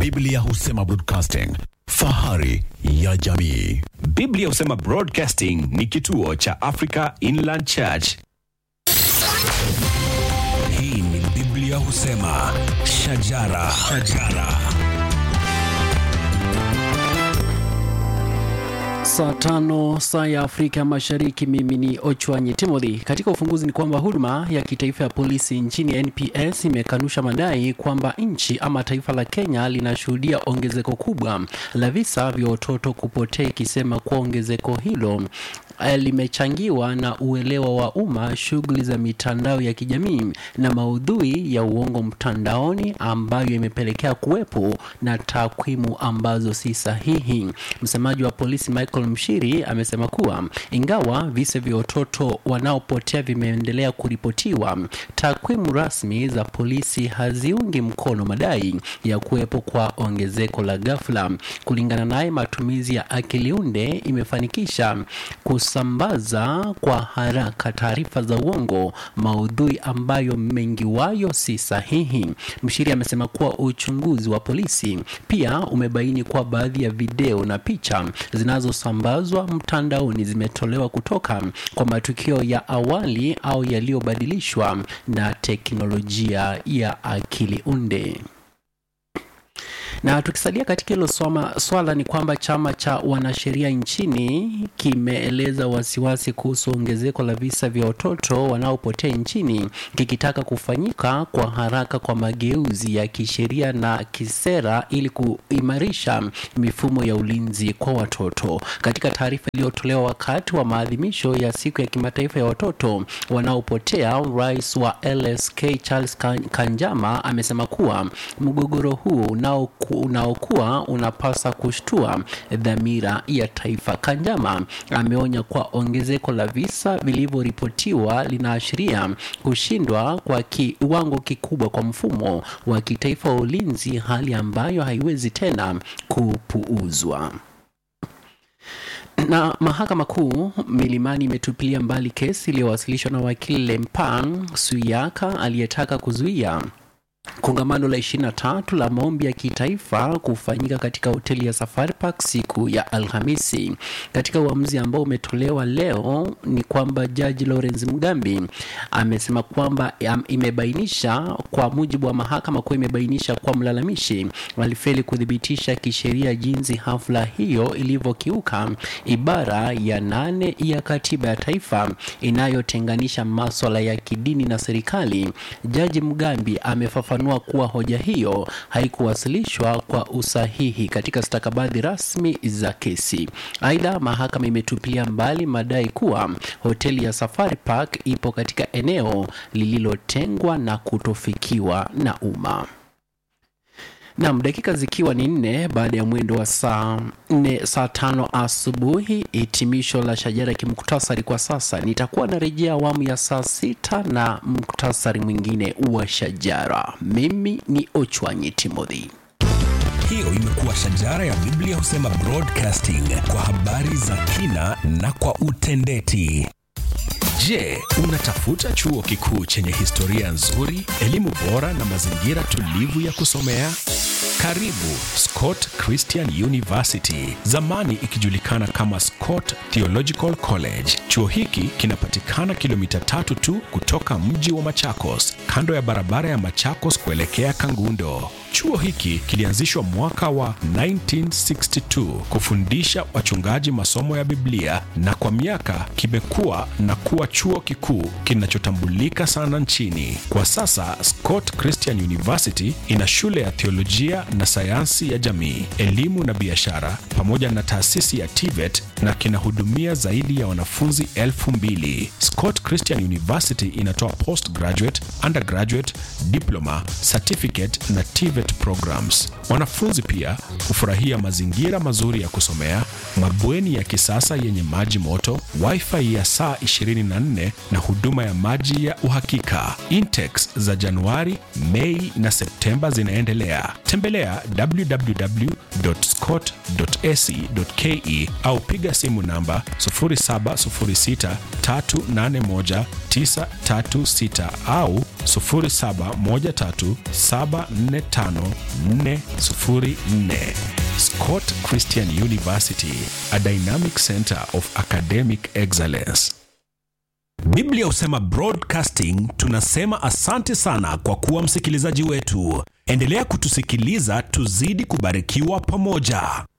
Biblia husema broadcasting, fahari ya jamii. Biblia husema Broadcasting ni kituo cha Africa Inland Church. Hii ni Biblia husema shajara, shajara. Saa tano saa ya Afrika Mashariki. Mimi ni Ochwanyi Timothy. Katika ufunguzi ni kwamba huduma ya kitaifa ya polisi nchini NPS imekanusha madai kwamba nchi ama taifa la Kenya linashuhudia ongezeko kubwa la visa vya watoto kupotea, ikisema kuwa ongezeko hilo eh, limechangiwa na uelewa wa umma, shughuli za mitandao ya kijamii na maudhui ya uongo mtandaoni, ambayo imepelekea kuwepo na takwimu ambazo si sahihi. Msemaji wa polisi Michael Mshiri amesema kuwa ingawa visa vya watoto wanaopotea vimeendelea kuripotiwa, takwimu rasmi za polisi haziungi mkono madai ya kuwepo kwa ongezeko la ghafla. Kulingana naye, matumizi ya akili unde imefanikisha kusambaza kwa haraka taarifa za uongo, maudhui ambayo mengi wayo si sahihi. Mshiri amesema kuwa uchunguzi wa polisi pia umebaini kuwa baadhi ya video na picha zinazosambazwa mtandaoni zimetolewa kutoka kwa matukio ya awali au yaliyobadilishwa na teknolojia ya akili unde. Na tukisalia katika hilo swama- swala ni kwamba chama cha wanasheria nchini kimeeleza wasiwasi kuhusu ongezeko la visa vya watoto wanaopotea nchini, kikitaka kufanyika kwa haraka kwa mageuzi ya kisheria na kisera ili kuimarisha mifumo ya ulinzi kwa watoto. Katika taarifa iliyotolewa wakati wa maadhimisho ya siku ya kimataifa ya watoto wanaopotea, rais wa LSK Charles Kan- Kanjama amesema kuwa mgogoro huu unao unaokuwa unapasa kushtua dhamira ya taifa. Kanjama ameonya kuwa ongezeko la visa vilivyoripotiwa linaashiria kushindwa kwa kiwango kikubwa kwa mfumo wa kitaifa wa ulinzi, hali ambayo haiwezi tena kupuuzwa na mahakama kuu Milimani imetupilia mbali kesi iliyowasilishwa na wakili Lempang Suyaka aliyetaka kuzuia kongamano la 23 la maombi ya kitaifa kufanyika katika hoteli ya Safari Park siku ya Alhamisi. Katika uamuzi ambao umetolewa leo ni kwamba jaji Lawrence Mugambi amesema kwamba am- imebainisha kwa mujibu wa mahakama kuwa imebainisha kuwa mlalamishi alifeli kuthibitisha kisheria jinsi hafla hiyo ilivyokiuka ibara ya nane ya katiba ya taifa inayotenganisha maswala ya kidini na serikali. Jaji Mugambi amefafanua kuwa hoja hiyo haikuwasilishwa kwa usahihi katika stakabadhi rasmi za kesi. Aidha, mahakama imetupilia mbali madai kuwa hoteli ya Safari Park ipo katika eneo lililotengwa na kutofikiwa na umma. Nam, dakika zikiwa ni nne baada ya mwendo wa saa nne saa tano asubuhi, hitimisho la shajara kimuktasari kwa sasa. Nitakuwa narejea awamu ya saa sita na muktasari mwingine wa shajara. Mimi ni Ochwanyi Timothy. Hiyo imekuwa shajara ya Biblia husema broadcasting kwa habari za kina na kwa utendeti. Je, unatafuta chuo kikuu chenye historia nzuri, elimu bora na mazingira tulivu ya kusomea? Karibu Scott Christian University, zamani ikijulikana kama Scott Theological College. Chuo hiki kinapatikana kilomita tatu tu kutoka mji wa Machakos, kando ya barabara ya Machakos kuelekea Kangundo. Chuo hiki kilianzishwa mwaka wa 1962 kufundisha wachungaji masomo ya Biblia na kwa miaka kimekuwa na kuwa chuo kikuu kinachotambulika sana nchini. Kwa sasa Scott Christian University ina shule ya theolojia na sayansi ya jamii, elimu na biashara pamoja na taasisi ya TVET na kinahudumia zaidi ya wanafunzi elfu mbili. Scott Christian University inatoa postgraduate, undergraduate, diploma, certificate na TVET programs. Wanafunzi pia hufurahia mazingira mazuri ya kusomea, mabweni ya kisasa yenye maji moto, wifi ya saa 24 na huduma ya maji ya uhakika. Intex za Januari, Mei na Septemba zinaendelea. Tembelea www.scott.ac.ke au piga simu namba 0706381936 au 07137454 0713745404. Scott Christian University, a dynamic center of academic excellence. Biblia husema broadcasting. Tunasema asante sana kwa kuwa msikilizaji wetu. Endelea kutusikiliza, tuzidi kubarikiwa pamoja.